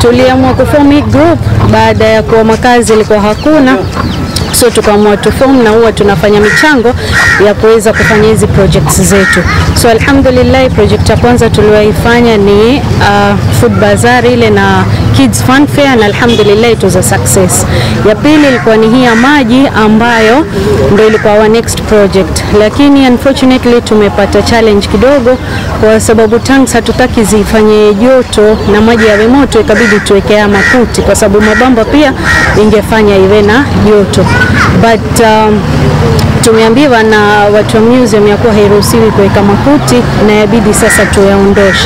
tuliamua kuform hii group baada ya kuwa makazi ilikuwa hakuna so tukaamua tuform na huwa tunafanya michango ya kuweza kufanya hizi projects zetu. So alhamdulillah, project ya kwanza tuliyoifanya ni uh, food bazaar ile na kids fun fair, na alhamdulillah it was a success. Ya pili ilikuwa ni hii ya maji ambayo ndio ilikuwa our next project, lakini unfortunately tumepata challenge kidogo, kwa sababu tanks hatutaki zifanye joto na maji yawe moto, ikabidi tuwekea makuti, kwa sababu mabamba pia ingefanya iwe na joto but um, tumeambiwa na watu wa museum ya kuwa hairuhusiwi kuweka makuti na yabidi sasa tuyaondoshe.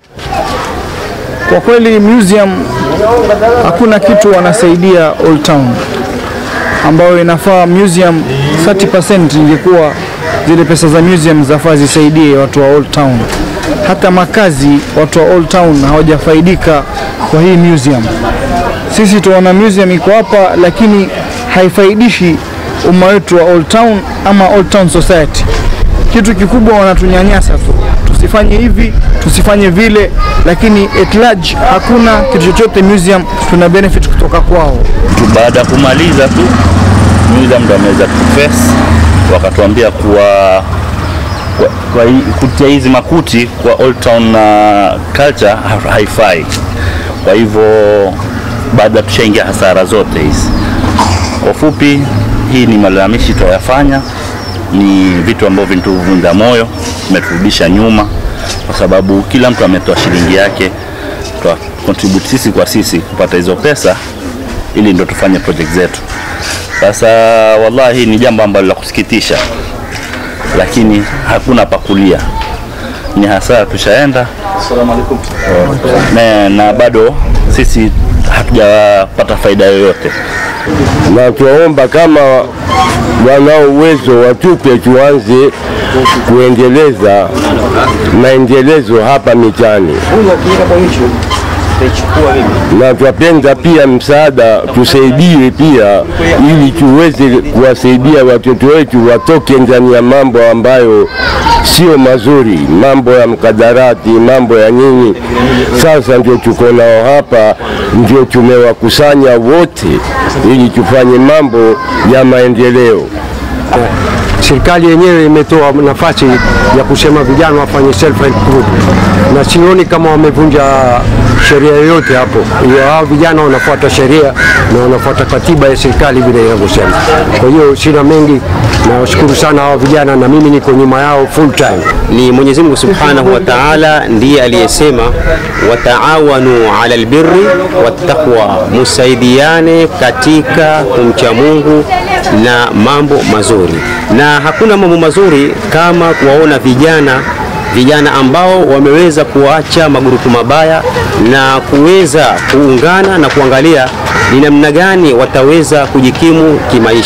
Kwa kweli museum hakuna kitu wanasaidia Old Town, ambayo inafaa museum 30% ingekuwa zile pesa za museum zafaa zisaidie watu wa Old Town. Hata makazi watu wa Old Town hawajafaidika kwa hii museum. Sisi tunaona museum iko hapa, lakini haifaidishi umma wetu wa Old Town ama Old Town Society. Kitu kikubwa wanatunyanyasa tu, tusifanye hivi, tusifanye vile, lakini at large hakuna kitu chochote museum tuna benefit kutoka kwao. tu baada ya kumaliza tu museum ndo ameweza kuface wakatuambia kuwa kwa, kwa hii- kutia hizi makuti kwa Old Town uh, culture ha- haifai. Kwa hivyo baada tushaingia hasara zote hizi. Kwa fupi, hii ni malalamishi tuyafanya, ni vitu ambavyo vinatuvunja moyo, vimeturudisha nyuma, kwa sababu kila mtu ametoa shilingi yake, twa contribute sisi kwa sisi kupata hizo pesa ili ndo tufanye project zetu. Sasa wallahi ni jambo ambalo la kusikitisha, lakini hakuna pakulia, ni hasara tushaenda na, na bado sisi hatujapata faida yoyote. na twaomba kama wanao uwezo watupe tuanze kuendeleza maendelezo hapa mitani, na twapenda pia msaada tusaidiwe pia, ili tuweze kuwasaidia watoto wetu watoke ndani ya mambo ambayo sio mazuri, mambo ya mkadarati, mambo ya nini. Sasa ndio tuko nao hapa, ndio tumewakusanya wote ili tufanye mambo ya maendeleo. Serikali yenyewe imetoa nafasi ya kusema vijana wafanye self help group, na sioni kama wamevunja sheria yoyote hapo. Hiyo hao vijana wanafuata sheria na wanafuata katiba ya serikali vile inavyosema. Kwa hiyo sina mengi, nawashukuru sana hao vijana na mimi niko nyuma yao full time. ni Mwenyezi Mungu Subhanahu wa Ta'ala ndiye aliyesema wataawanu ala albirri wattaqwa, musaidiane katika kumcha Mungu na mambo mazuri, na hakuna mambo mazuri kama kuwaona vijana vijana ambao wameweza kuacha magurupu mabaya na kuweza kuungana na kuangalia ni namna gani wataweza kujikimu kimaisha.